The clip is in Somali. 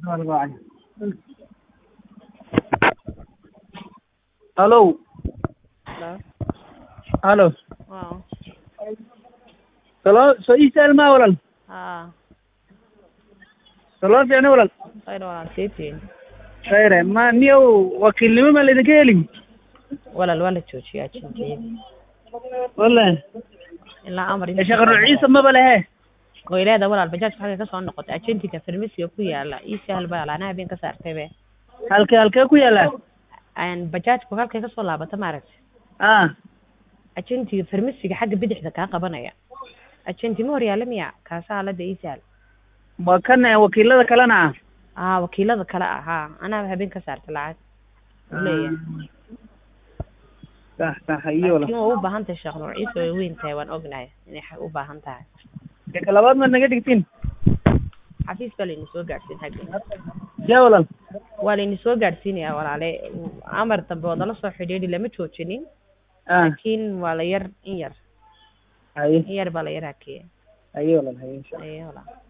Hello. Hello. Hello. Wow. Salo soo ii sahal maa walaal Haa. saloo fiicna walaal Khayr walaal siitiin. khayre ma niyow wakiilnimo ma laydinka helin Walaal waa la joojiyay ajenteeda. wallahi Ilaa amar sheekh ruuciisa maba lehe Way leedahay walaal bajaajka xagga ka soo noqotay ajentiga farmasiga ku yaala ii sahal baa laana habeen ka saartay be. halkee halkee ku yaalaa Aan bajaajku halkay ka soo laabata maaragtay. ah Ajentiga farmasiga xagga bidixda kaa qabanaya. Ajenti ma hor yaala miya kaasaa la ii sahal. waa kan eh, wakiilada kalena ah Aa wakiilada kale ah haa anaa habeen ka saartay lacag. Uu leeyahay. sax sax iyo walaal Laakiin waa u baahan tahay sheekh nuuciisa way weyn tahay waan ognahay inay xa- u baahan tahay. ka labaad maad naga dhigtiin xafiis baa layna soo gaadhsiin xagga ya walaal waa layna soo gaadhsiinayaa walaale amar dambe wadala soo xidhiidhi lama joojinin ah laakiin waa la yar in yar haye in yar baa la yar hakeeya haye walaal haye insha aye walaal